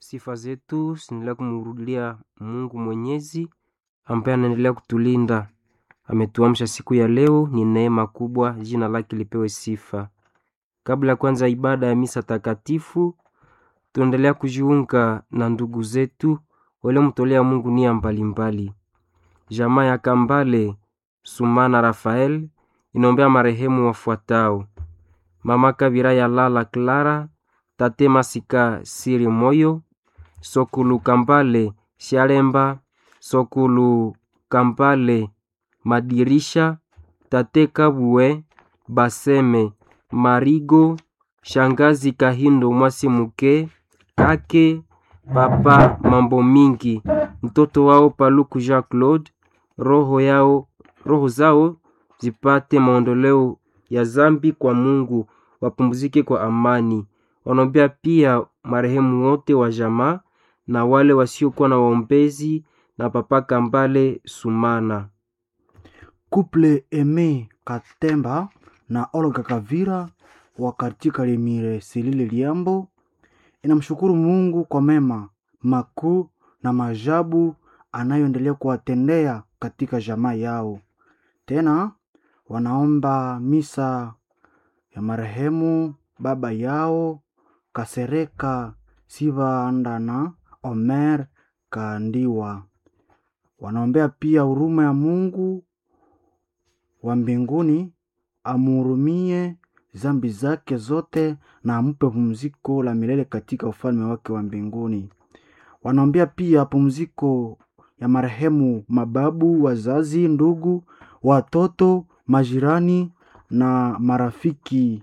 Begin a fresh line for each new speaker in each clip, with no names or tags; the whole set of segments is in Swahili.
Sifa zetu zinaendelea kumrudia Mungu Mwenyezi ambaye anaendelea kutulinda. Ametuamsha siku ya leo, ni neema kubwa, jina lake lipewe sifa. Kabla ya kwanza ibada ya misa takatifu, tunaendelea kujiunga na ndugu zetu waliomtolea Mungu nia mbalimbali. Jamaa ya Kambale Sumana Rafael inaombea marehemu wafuatao: Mama Kabira ya Lala Clara, Tate Masika Siri Moyo, Sokulu Kambale Shalemba, Sokulu Kambale Madirisha, Tate Kabue Baseme Marigo, Shangazi Kahindo Mwasi Muke Kake Papa Mambo Mingi, mtoto wao Paluku Jean Claude, roho yao roho zao zipate maondoleo ya zambi kwa Mungu, wapumzike kwa amani. Wanaombea pia marehemu wote wa jamaa na wale wasiokuwa na waombezi na Papa Kambale Sumana.
Couple Eme Katemba na Olga Kavira wa katika Lemire Silile Liambo inamshukuru Mungu kwa mema makuu na maajabu anayoendelea kuwatendea katika jamaa yao. Tena wanaomba misa ya marehemu baba yao Kasereka Sivandana Omer Kandiwa. Wanaombea pia huruma ya Mungu wa mbinguni amhurumie zambi zake zote na ampe pumziko la milele katika ufalme wake wa mbinguni. Wanaombea pia pumziko ya marehemu mababu, wazazi, ndugu, watoto, majirani na marafiki.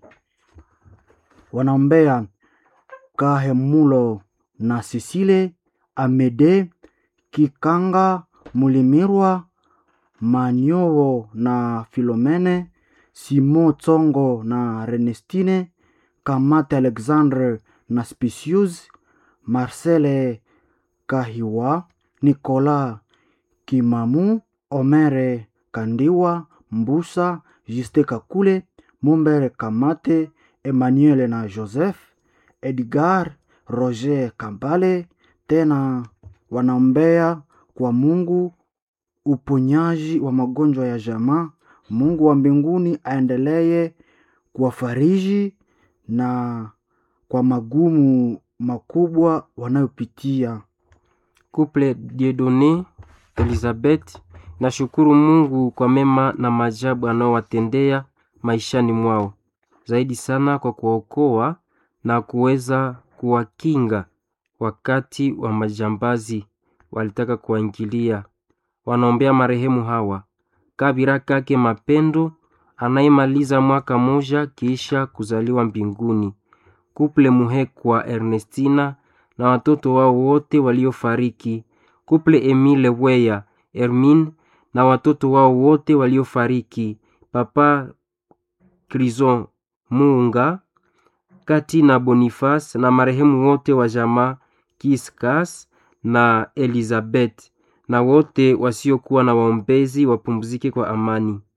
Wanaombea Kahemulo na Sisile Amede Kikanga Mulimirwa Manyowo na Filomene Simo Tsongo na Renestine Kamate Alexandre na Spicius Marcele Kahiwa Nicolas Kimamu Omere Kandiwa Mbusa Juste Kakule Mumbere Kamate Emmanuel na Joseph Edgar Roger Kambale. Tena wanaombea kwa Mungu uponyaji wa magonjwa ya jamaa. Mungu wa mbinguni aendelee kuwafariji na kwa magumu makubwa wanayopitia.
Couple Dieudonne Elizabeth nashukuru Mungu kwa mema na maajabu anaowatendea maishani mwao, zaidi sana kwa kuwaokoa na kuweza kuwakinga wakati wa majambazi walitaka kuwaingilia. Wanaombea marehemu hawa Kabira Kake Mapendo anayemaliza mwaka moja kisha kuzaliwa mbinguni, Kuple Muhekwa Ernestina na watoto wao wote waliofariki, Kuple Emile Weya Hermine na watoto wao wote waliofariki, Papa Krison Muunga Kati na Boniface na marehemu wote wa jamaa Kiskas na Elizabeth na wote wasiokuwa na waombezi wapumzike kwa amani.